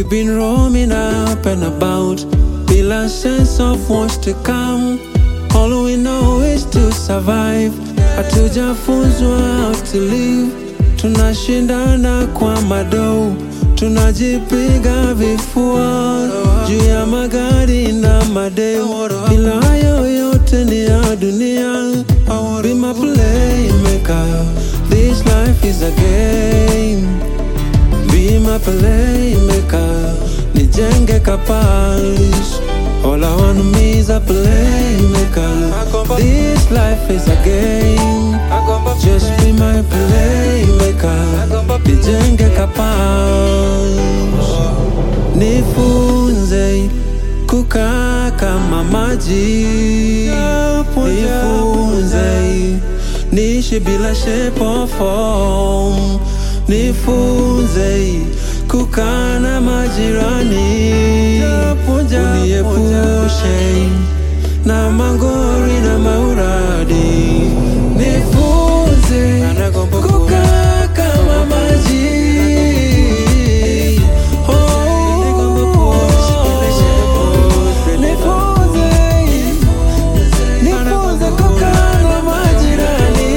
We've been roaming up and about, bila sense of what's to come. All we know is to survive. Hatujafunzwa how to live, tunashindana kwa madou, tunajipiga vifua juu ya magari na madeu, ila hayo yote ni ya dunia. Be my playmaker, this life is a game. Be my playmaker, nijenge kapalis. All I want me is a playmaker. This life is a game. Just be my playmaker, nijenge kapalis. Nifunze kukaa kama maji, nifunze niishi bila shape or form, nifunze kukaa na majirani, uniepushe na mangori na mauradi, nifunze kukaa kama maji. Oh, nifunze Nifunze kukaa na majirani.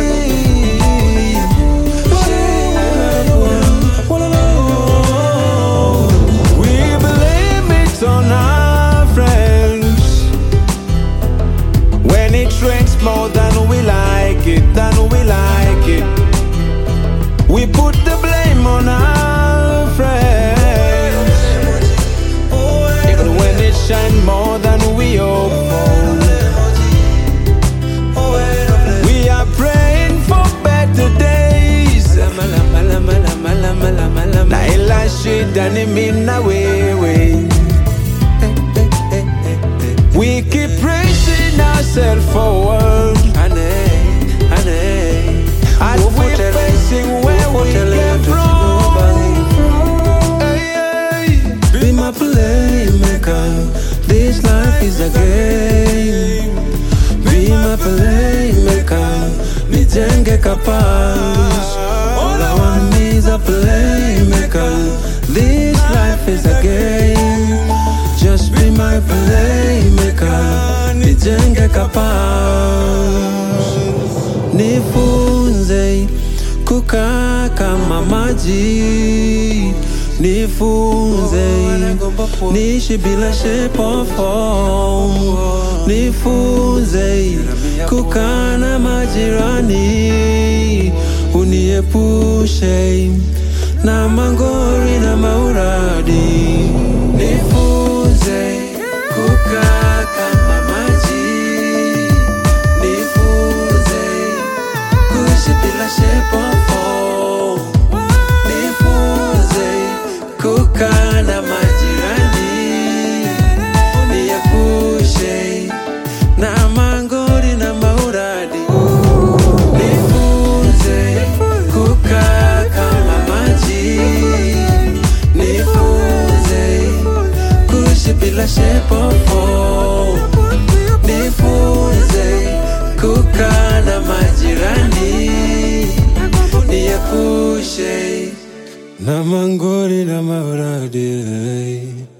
We blame it on our friends when it rains more than we like it, than we like it. We put the blame on our friends even when it shine more than we hope for. We are praying for better days. Na ila shida ni mina wewe We keep pressing ourselves forward As we're facing where we came from Hey, hey. Be my playmaker. This life is a game. Be my playmaker. Nijenge kapalis. All I want me is a playmaker. This life is a game. Just be my playmaker. Nijenge kapalis. Nifunze kukaa kama maji, nifunze niishi bila shape or form, nifunze kukaa na majirani, uniepushe na mangori na mauradi, nifunze kukaa kama maji, nifunze kuishi bila shape or form. Nifunze kukaa na majirani, niepushe na mangori na mauradi. Nifunze kukaa kama maji, nifunze kuishi bila shape or form. Nifunze kukaa na majirani, niepushe na mangori na mauradi.